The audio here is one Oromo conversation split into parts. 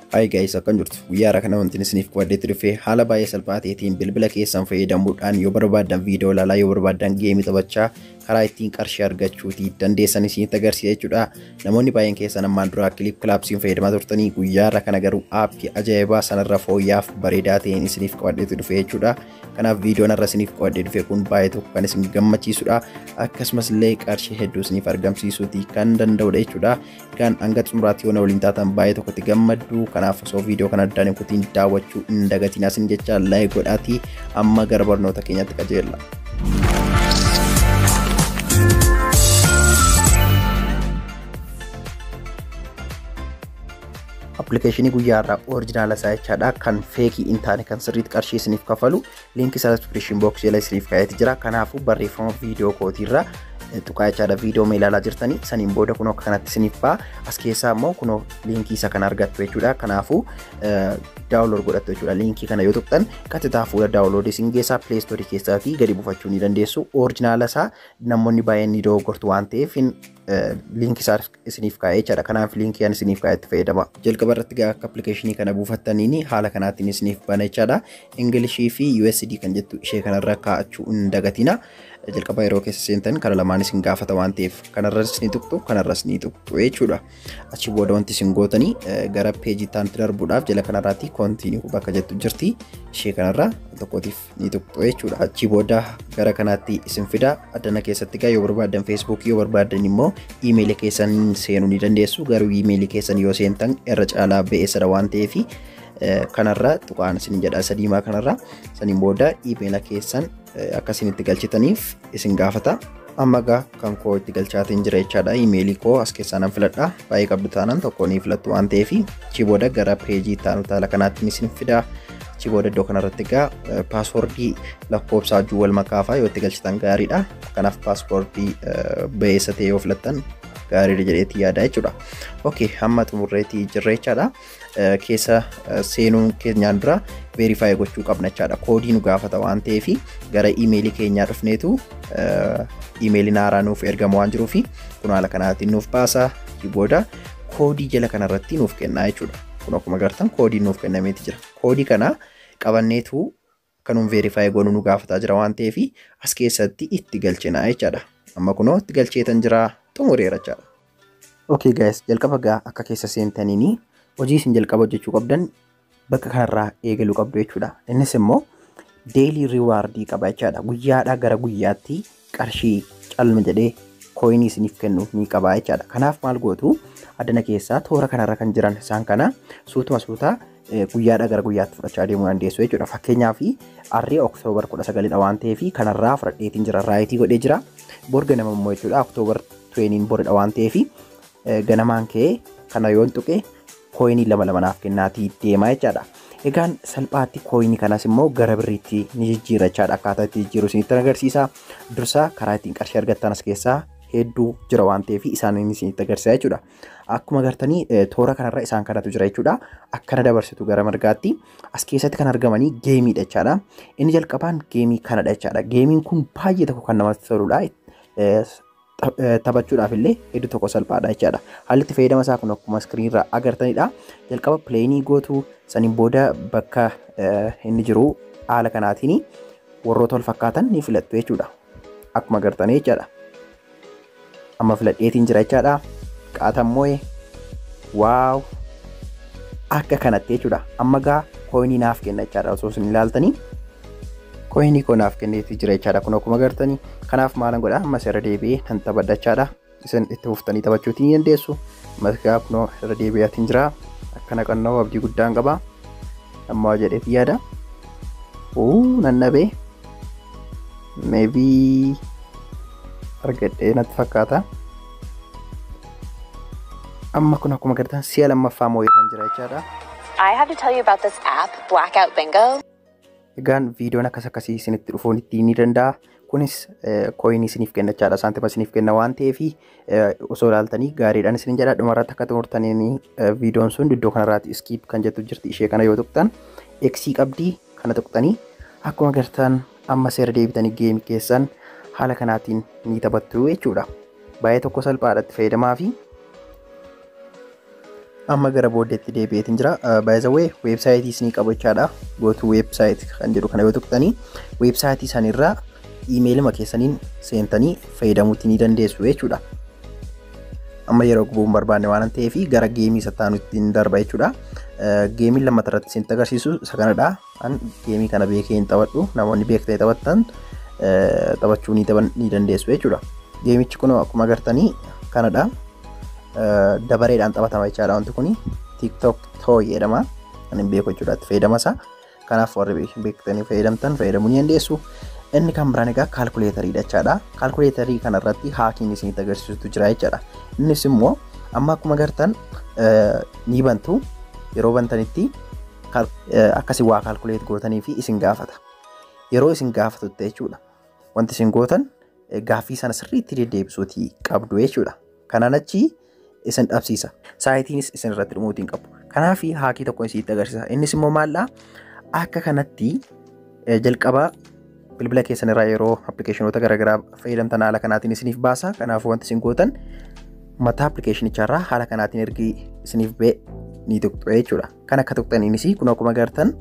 Hayi gaayis akkam jirtu guyyaa kana wanti isiniif qabadheetti dhufee haala baay'ee salphaa ta'eetiin bilbila keessan fayyadamuudhaan yoo barbaadan viidiyoo ilaalaa yoo barbaadan geemii taphachaa karaa ittiin qarshii argachuuti dandeessan isinitti agarsiisa jechuudha. Namoonni baay'een keessan ammaan dura kiliip kilaapsiin fayyadamaa turtanii guyyaa kana garuu aappii ajaa'ibaa sanarra fooyyaaf bareedaa ta'een isiniif qabadheetti dhufe jechuudha. Kanaaf viidiyoon irra isiniif qabadhee dhufe kun baay'ee tokko kan isin gammachiisudha. Akkasumas illee qarshii hedduu isiniif argamsiisuuti kan danda'udha jechuudha. Egaan hanga xumuraatti yoo na waliin taatan baay'ee tokkotti gammaddu kanaaf osoo viidiyoo kana addaan hin kutiin daawwachuu hin dagatiin asin jecha laayik godhaatii amma gara barnoota keenyatti qajeella. appilikeeshinii guyyaa irraa orijinaala isaa jechaadha kan feekii hin taane kan sirriitti qarshii isiniif kafalu liinkii isaa diskiripshin booksii jala isiniif kaa'eeti jira kanaafuu barreeffama viidiyoo kootiirra tuqaa jechaadha viidiyoo mee ilaalaa jirtanii saniin booda kunoo akka kanatti isiniif ba'a as keessaa immoo kunoo liinkii isa kana argattu jechuudha kanaafuu daawulood godhattu jechuudha liinkii kana yoo tuqxan qaxitaa fuula daawuloodii isin geessaa pileestoorii keessaatii gadi buufachuu ni dandeessu orijinaala isaa namoonni baay'een ni dogoggortu waan ta'eef liinkii isaa isiniif kaa'ee jechaadha kanaaf liinkii ani isiniif kaa'etti fayyadama jalqaba irratti akka appilikeeshinii kana buufattaniin haala kanaatiin isiniif bana jechaadha ingilishii fi USD kan jettu ishee kanarra kaa'achuu hin dagatina jalqaba yeroo keessa seentan kana lamaan isin gaafata waan ta'eef kanarras ni tuqxu kanarras ni tuqxu jechuudha achi booda wanti isin gootanii gara peejii taanti darbuudhaaf jala kanarraatti koontiinii bakka jettu jirti ishee kanarra tokkootiif ni tuqxu jechuudha achi booda gara kanaatti isin fida addana keessatti gaa yoo barbaadan feesbuukii yoo barbaadan immoo iimeelii keessan seenuu ni dandeessu garuu iimeelii keessan yoo seentan irra caalaa ba'eessadha waan ta'eef kanarra tuqaan isin jedha sadiimaa kanarra saniin booda iimeela keessan akkasinitti galchitaniif isin gaafata amma gaa kan koo itti galchaatiin jira jechaadha iimeelii koo as keessaa nan filadha baay'ee qabdu taanaan tokko ni filattu waan ta'eef achi booda gara peejii taanu taala kanaatti isin fida achi booda iddoo kanarratti egaa paaswoordii lakkoofsaa juu wal makaafaa yoo itti galchitan gaariidha kanaaf paaswoordii ba'eessa ta'e yoo filattan gaariidha jedheetti yaada jechuudha. Ok hamma xumurreetti jirra jechaadha. Keessa seenuun keenyaan dura veerifaayi gochuu qabna jechaadha. Koodii nu gaafata waan ta'eef gara iimeelii keenyaa dhufneetu iimeeliin haaraa nuuf ergama waan jiruuf kun haala kanaatiin nuuf baasa. Booda koodii jala kanarratti nuuf kenna jechuudha. Kun akkuma agartan koodii nuuf kennameeti jira. Koodii kana qabanneetu kanuun veerifaayi goonuu nu gaafataa jira waan ta'eef as keessatti itti galchina jechaadha. Amma kunoo itti galcheetan jira xumureera jechaadha. Ok guys jalqaba gaa akka keessa seentaniini hojii isin jalqaba hojjechuu qabdan bakka kanarraa eegaluu qabdu jechuudha. Innis immoo deelii riwaardii qaba jechaadha. Guyyaadhaa gara guyyaatti qarshii calma jedhee kooyinii isiniif kennu ni qaba jechaadha. Kanaaf maal gootu addana keessaa toora kanarra kan jiran isaan kana suutuma suutaa guyyaadhaa gara guyyaatti fudhachaa deemuu dandeessu jechuudha. Fakkeenyaaf arrii oktoobar kudha sagalidha waan ta'eef kanarraa fudhadheetiin jira raayitii godhee jira. Borga nama immoo jechuudha oktoobar tuweeniin boridha waan ta'eef ganamaan ka'ee kana yoon tuqe kooyinii lama lama naaf kennaatii deemaa jechaadha. Egaan salphaatti kooyinii kanas immoo gara birriitti ni jijjiira jechaadha. Akkaataa itti jijjiiru isinitti agarsiisa. Dursa karaa ittiin qarshii argattan as keessaa hedduu jira waan ta'eef isaaniin isinitti agarsiisa jechuudha. Akkuma agartanii toora kanarra isaan kanatu jira jechuudha. Akkana dabarsitu gara margaatti as keessatti kan argamanii geemiidha jechaadha. Inni jalqabaan geemii kanadha jechaadha. Geemiin kun baay'ee tokko kan namatti toludha. taphachuudhaaf illee hedduu tokko salphaadha jechaadha. Haalli itti fayyadama isaa kun akkuma iskiriinirraa agartanidha. Jalqaba pileenii gootu saniin booda bakka inni jiru haala kanaatiin warroota wal fakkaatan ni filattu jechuudha. Akkuma agartanii jechaadha. Amma filadheetiin jira jechaadha. Qaatammoo waaw akka kanatti jechuudha. Amma gaa kooyinii naaf kenna jechaadha osoo isin ilaaltanii. Kooyinii koo naaf kenneetii jira jechaadha kun akkuma agartanii. Kanaaf maalan godha ammas irra deebi'ee nan taphadha jechaadha. Isin itti fuftanii taphachuutii ni dandeessu. Ammas gaa kunoo irra deebi'aatiin jira. Akkana qannoo abdii guddaan qaba. Ammaa jedheetii yaada. Uu nannabee. Meebii argadhee natti fakkaata. Amma kun akkuma agartan si'a lammaffaa moo'ee kan jira jechaadha. I have to tell you about this app, Blackout Bingo. Egaan viidiyoon akkas akkasii isinitti dhufuun ittiin ni danda'a. Kunis kooyinii isiniif kenna jechaadha. Saantima isiniif kenna waan ta'eef osoo ilaaltanii gaariidhaan isin jedha. Dhumarratti akka xumurtaniin viidiyoon sun iddoo kanarraatti iskiip kan jettu jirti. Ishee kana yoo tuqxan eksii qabdii kana tuqxanii akkuma agartan amma seera deebitanii geemii keessan haala kanaatiin ni taphattu jechuudha. Baay'ee tokko salphaadha itti fayyadamaa fi amma gara booddeetti deebi'eetiin jira baay'izawee weebsaayitii isinii qabu jechaadha gootuu weebsaayit kan jedhu kana yoo tuqxanii weebsaayitii sanirraa iimeelima keessaniin seentanii fayyadamuutti ni dandeessu jechuudha. Amma yeroo gubuun barbaanne waan ta'eef gara geemii isa taanutti hin darba jechuudha. Geemiin lammata irratti isinitti agarsiisu isa kanadha. Kan geemii kana beekee hin taphadhu namoonni beektee taphattan taphachuu ni dandeessu jechuudha. Geemichi kun akkuma agartanii kanadha. Dabareedhaan taphatama jechaadha wanti kun TikTok too jedhama. Kan hin beeku jechuudha itti fayyadama isaa. Kanaaf warri beektanii fayyadamtan fayyadamuu ni dandeessu. Inni kan biraan egaa kaalkuleetariidha jechaadha. Kaalkuleetarii kanarratti haakiin isinitti agarsiisutu jira jechaadha. Innis immoo amma akkuma agartan ni bantu yeroo bantanitti akkasii waa kaalkuleet gootanii fi isin gaafata. Yeroo isin gaafatutti jechuudha. Wanti isin gootan gaaffii sana sirriitti deddeebisuutii qabdu jechuudha. Kanaan achi isin dhabsiisa. Saayitiinis isin irratti dhumuutiin qabu. Kanaaf haakii tokko isinitti agarsiisa. Innis immoo maallaa akka kanatti jalqaba bilbila keessan irraa yeroo appilikeeshinoota garaagaraa fayyadamtan haala kanaatiin isiniif baasa. Kanaafuu wanti isin gootan mataa appilikeeshinicharraa haala kanaatiin ergi isiniif ba'e ni tuqxu jechuudha. Kan akka tuqxaniinis kun akkuma agartan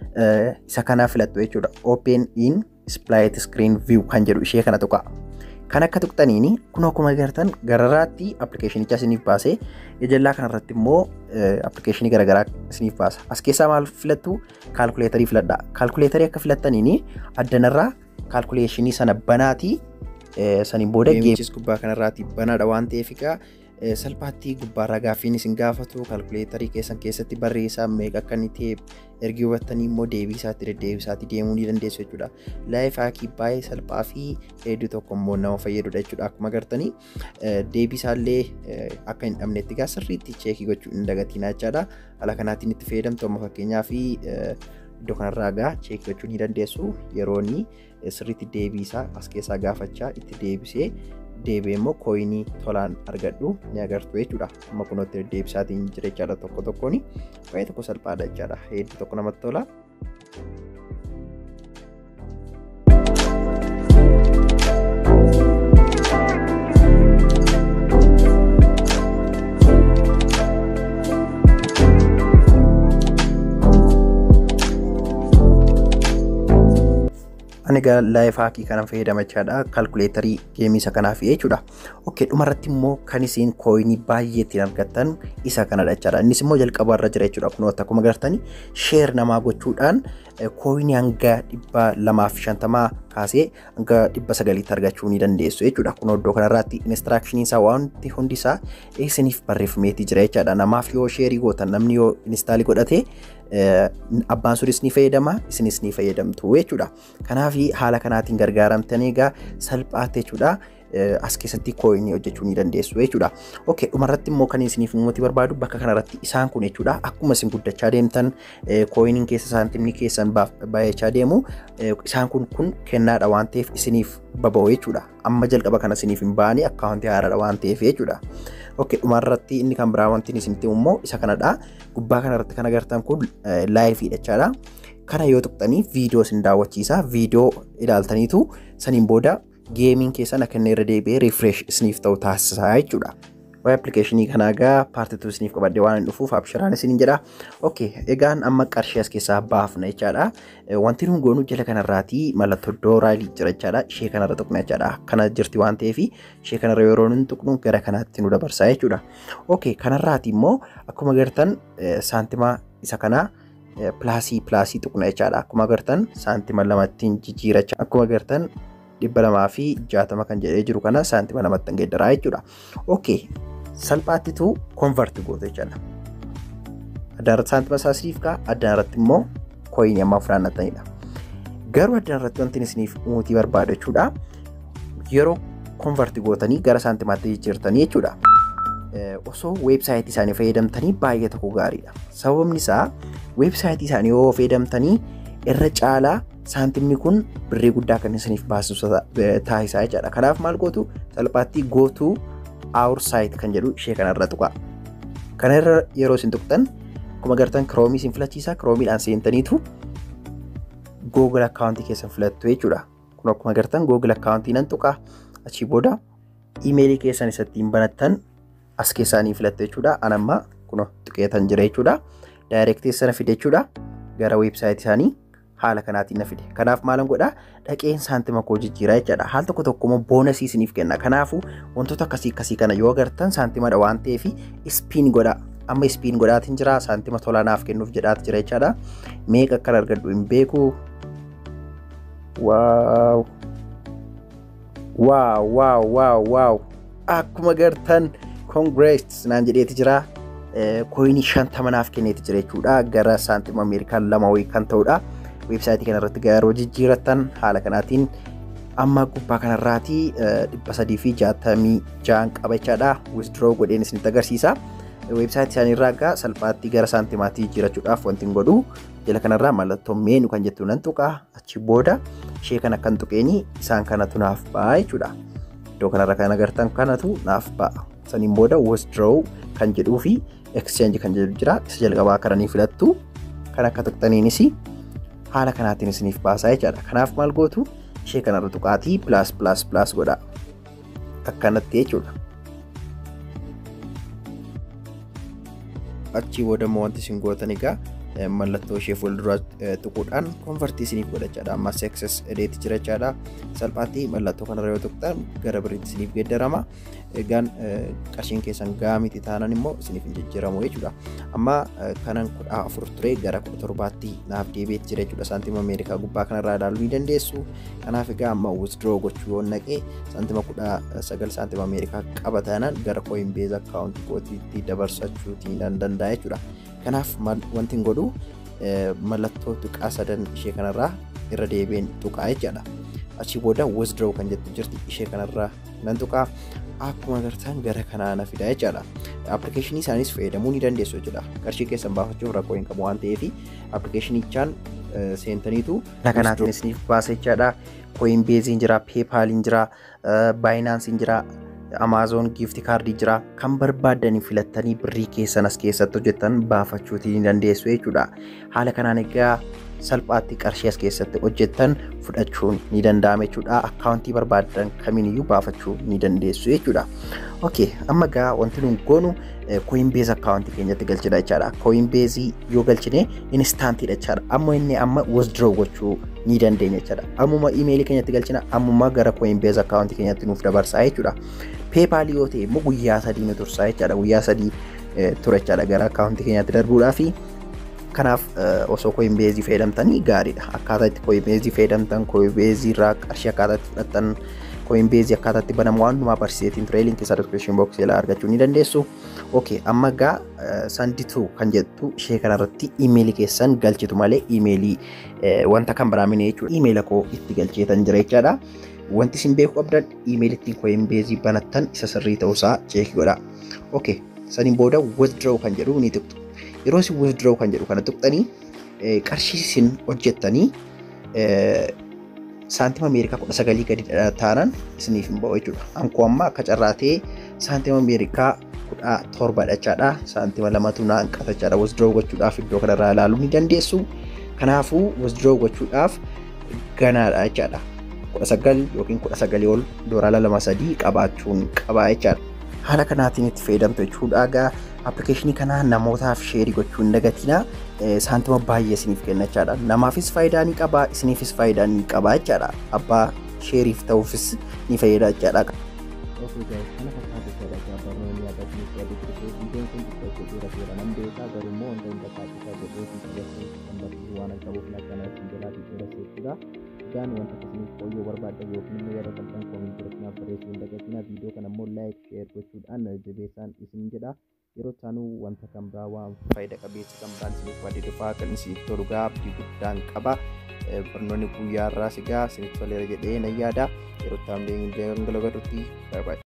isa kanaa filattu jechuudha. Open in Split Screen View kan jedhu ishee kana tuqa. Kan akka tuqxaniini kun akkuma agartan gararraatti appilikeeshinicha isiniif baasee ijallaa kanarratti immoo appilikeeshinii garaagaraa isiniif baasa. As keessaa maal filattu kaalkuleetarii filadha. Kaalkuleetarii akka filattaniini addanarraa kaalkuleeshinii sana banaatii saniin booda geemichis gubbaa kanarraati banaadha waan ta'eef egaa salphaatti gubbaarraa gaaffiin isin gaafatu kaalkuleetarii keessan keessatti barreessaa meeqa akka inni ta'e ergi hubattanii immoo deebii isaatti deddeebisaatti deemuu ni dandeessu jechuudha. Laayif haakii baay'ee salphaa fi hedduu tokko immoo nama fayyadudha jechuudha. Akkuma agartanii deebii isaallee akka hin dhabnetti egaa sirriitti cheekii gochuu hin dagatinaa jechaadha. Haala kanaatiin itti fayyadamtu amma fakkeenyaa fi iddoo kanarraa egaa cheekii gochuu ni dandeessu yeroo inni sirriitti deebii isaa as keessaa gaafachaa itti deebisee deebi'ee immoo kooyinii tolaan argadhu ni agartu jechuudha. Amma kunootti deebisaatiin jira jechaadha tokko tokkoon baay'ee tokko salphaadha jechaadha. Hedduu tokko namatti tola. ani egaa laayif haakii kanan fayyadamachaadha kaalkuleetarii geemii isa kanaaf jechuudha. Okkee dhumarratti immoo kan isin kooyinii baay'ee ittiin argattan isa kanadha jechaadha. Innis immoo jalqaba irra jira jechuudha. Kun akkuma agartanii sheer namaa gochuudhaan kooyinii hanga dhibba lamaaf shantamaa kaasee hanga dhibba sagaliitti argachuu ni dandeessu jechuudha. Kun iddoo kanarratti inistiraakshiniin isaa wanti hundi isaa isiniif barreeffameetii jira jechaadha. Namaaf yoo sheerii gootan namni yoo inistaalii godhate abbaan sunis ni fayyadama isinis ni fayyadamtu jechuudha. Kanaaf haala kanaatiin gargaaramtanii egaa salphaatti jechuudha. As keessatti kooyinii hojjechuu ni dandeessu jechuudha. Okkee dhumarratti immoo kan isiniif uummati barbaadu bakka kanarratti isaan kun jechuudha. Akkuma isin guddachaa deemtan kooyiniin keessa saantimni keessan baay'achaa deemu isaan kun kun kennaadha waan ta'eef isiniif baba'u jechuudha. Amma jalqaba kana isiniif hin baane akkaawuntii haaraadha waan ta'eef jechuudha. Okkee dhumarratti inni kan biraa wanti isinitti immoo isa kanadha. Gubbaa kanarratti kan agartan kun laayifiidha jechaadha. Kana yoo tuqxanii viidiyoo isin daawwachiisa. Viidiyoo ilaaltaniitu saniin booda geemiin keessan akka inni irra deebi'ee rifresh isiniif ta'u taasisaa jechuudha. Waa'ee appilikeeshinii kanaa egaa paartituu isiniif qabadde waan hin dhufuuf abshiraan isiniin jedha. Okkee egaan amma qarshii as keessaa baafna jechaadha. Wanti nuun goonu jala kanarraati mallattoo dooraalii jira jechaadha. Ishee kanarra tuqna jechaadha. Kana jirti waan ta'eef ishee kanarra yeroo nun tuqnu gara kanaatti nu dabarsaa jechuudha. Okkee kanarraati immoo akkuma agartan saantima isa kanaa pilaasii pilaasii tuqna jechaadha. Akkuma agartan saantima lamattiin jijjiiracha. Akkuma agartan dhibba lamaa fi jaatama kan jedhee jiru kana saantima lamatti geeddaraa jechuudha. Ookee salphaattitu konvarti goote jechaadha. Addaan irratti saantima isaa isiniif ka'a addaan irratti immoo kooyinii ammaa fudhannatanidha. Garuu addaan irratti wanti isiniif umuutii barbaadu jechuudha. Yeroo konvarti gootanii gara saantimaatti jijjiirtanii jechuudha. Osoo weebsaayitii isaanii fayyadamtanii baay'ee tokko gaariidha. Sababni isaa weebsaayitii isaanii yoo fayyadamtanii irra caalaa saantimni kun birrii guddaa kan isiniif baasisu taasisaa jechaadha. Kanaaf maal gootu salphaatti gootuu our site kan jedhu ishee kanarra tuqa. Kana irra yeroo isin tuqxan akkuma agartan kiroomii isin filachiisa kiroomiidhaan seentaniitu google akkaawuntii keessan filattu jechuudha. Kun akkuma agartan google akkaawuntii nan tuqa achii booda iimeelii keessan isa ittiin banattan as keessaa ni filattu jechuudha. An amma kuno tuqeetan jira jechuudha. Daayirektii sana fide jechuudha. Gara weebsaayitii isaanii haala kanaatiin na fide. Kanaaf maalan godhaa dhaqeen saantima koo jijjiiraa jechaadha. Haal tokko tokko immoo boonasii isiniif kenna. Kanaafuu wantoota akkasii akkasii kana yoo agartan saantimadha waan ta'eef ispiin godhaa. Amma ispiin godhaatiin jira saantima tolaa naaf kennuuf jedhaati jira jechaadha. Meeqa akkan argadhu hin beeku. Waaw! Waaw! Waaw! Waaw! Waaw! Akkuma agartan congrats naan jedheeti jira. Koyinii shantama naaf kenneeti jira jechuudha. Gara saantima Ameerikaan lama wayii kan ta'udha. Weebsaayitii kanarratti yeroo jijjiiratan haala kanaatiin amma gubbaa kanarraatii dhibba sadii fi jaatamii ja'an qaba jechaadha. Withdraw godheen isinitti agarsiisa. Weebsaayitii isaaniirraa egaa salphaatti gara saantimaatii jijjiirachuudhaaf wanti hin godhu. Jala kanarraa mallattoo meenu kan jettu nan tuqa. Achi booda ishee kana kan tuqeeni isaan kanatu naaf ba'a jechuudha. Iddoo kanarra kan agartan kanatu naaf ba'a. Saniin booda withdraw kan jedhuu fi exchange kan jedhu jira. Isa jalqabaa kananii filattu. Kan akka tuqxaniinis haala kanaatiin isiniif baasaa jechaadha. Kanaaf maal gootu ishee kanarra tuqaatii pilaas pilaas pilaas godha. Akkanatti jechuudha. Achii booda immoo wanti isin gootan egaa mallattoo ishee fuulduraa tuquudhaan konfartii isiniif godhachaadha. Amma seksas edeeti jira jechaadha. Salphaatti mallattoo kanarra yoo tuqxan gara biriitti isiniif geeddarama. Egaan qarshiin keessan gahaa miti taanan immoo isiniif hin jijjiiramu jechuudha. Amma kanan kudha afur ture gara kudha torbaatti naaf deebi'eeti jira jechuudha. Saantima Ameerikaa gubbaa kanarraa ilaaluu ni dandeessu. Kanaaf egaa amma withdraw gochuu yoo naqee saantima kudha sagal saantima Ameerikaa qaba taanaan gara Coinbase akkaawuntii kootiitti dabarsachuutii nan danda'a jechuudha. Kanaaf wanti hin godhu mallattoo tuqaa sadan ishee kanarraa irra deebiin tuqaa jechaadha. Achi booda withdraw kan jettu jirti ishee kanarraa nan tuqaa akkuma agartan gara kanaa na fida jechaadha. Appilikeeshinii isaanis fayyadamuu ni dandeessu jechuudha. Qarshii keessan baafachuuf rakkoo hin qabu waan ta'eef appilikeeshinichaan seentaniitu haala kanaatiin isiniif baasa jechaadha. Coinbase'n jira, PayPal'n jira, Binance'n jira, Amazon gift kaardii jira kan barbaadanii filattanii birrii keessan as keessatti hojjetan baafachuutii ni dandeessu jechuudha. Haala kanaan egaa salphaatti qarshii as keessatti hojjetan fudhachuun ni danda'ama jechuudha. Akkaawuntii barbaadan kamiiniyyuu baafachuu ni dandeessu jechuudha. Okay, amma egaa wanti nuun goonu Coinbase akkaawuntii keenyatti galchina jechaadha. Coinbase yoo galchine instaantiidha jechaadha. Amma inni amma withdraw gochuu ni dandeenya jechaadha. Ammuma imeelii keenyatti galchina ammuma gara Coinbase akkaawuntii keenyatti nuuf dabarsaa jechuudha. PayPal yoo ta'e immoo guyyaa sadii nu tursaa jechaadha. Guyyaa sadii ture jechaadha gara akkaawuntii keenyatti darbuudhaa fi kanaaf osoo Coinbase fayyadamtanii gaariidha. Akkaataa itti Coinbase fayyadamtan Coinbase irraa qarshii akkaataa itti fudhattan Coinbase akkaataa itti banamu waan hundumaa barsiiseetiin ture linkii isaa description box jalaa argachuu ni dandeessu. Okay, amma egaa sandituu kan jettu ishee kanarratti imeelii keessan galchitu malee imeelii wanta kan biraamine jechuudha. Imeela koo itti galcheetan jira jechaadha. Wanti isin beekuu qabdan imeelii ittiin Coinbase banattan isa sirrii ta'uusaa cheekii godha. Okay, saniin booda withdraw kan jedhu ni tuqxu. Yeroo isin withdraw kan jedhu kana tuqxanii qarshii isin hojjettanii saantima Ameerikaa kudha sagalii gadi taanaan isiniif hin ba'u jechuudha. Ankoo amma akka carraatee saantima Ameerikaa kudha torba jechaadha. Saantima lamatu naan qatachaadha. Withdraw gochuudhaaf iddoo kanarraa ilaaluu ni dandeessu. Kanaafuu withdraw gochuudhaaf ganaadha jechaadha. Kudha sagal yookiin kudha sagalii ol doolaara lama sadii qabaachuun qabaa jechaadha. Haala kanaatiin itti fayyadamtu jechuudha. Egaa appilikeeshinii kana namootaaf sheerii gochuu hin dagatina. Saantima baay'ee isiniif kenna jechaadha. Namaafis faayidaa ni qaba, isiniifis faayidaa ni qaba jechaadha. Abbaa sheeriif ta'uufis ni fayyada jechaadha. Osoo kana fakkaatu jechaadha. Barnoonni yaadachiis yaaduu ture. Viidiyoon kun xiqqoo dheeraa seera nan beekaa garuu immoo wanta hin tattaasisaa jedhee fi qabachuuf kan barsiisu waan qabuuf lakkanaa ittiin jalaa fi dheeraa jechuudha. Egaan wanta akkasiniif qooyyoo barbaaddan yookiin immoo yaada qal'aan koomin jirtinaaf barreessuu hin dagatina. Viidiyoo kana immoo laayik sheer gochuudhaan jabeessaan isin jedha. yeroo isaanuu wanta kan biraa waan faayida qabeessa kan biraan isiniif waadee dhufaa kan isiniif tolu gaa abdii guddaan qaba. Barnoonni guyyaa irraa sigaa isiniif toleera jedhee nan yaada. Yeroo itti aanee gangalagadhutti bye bye.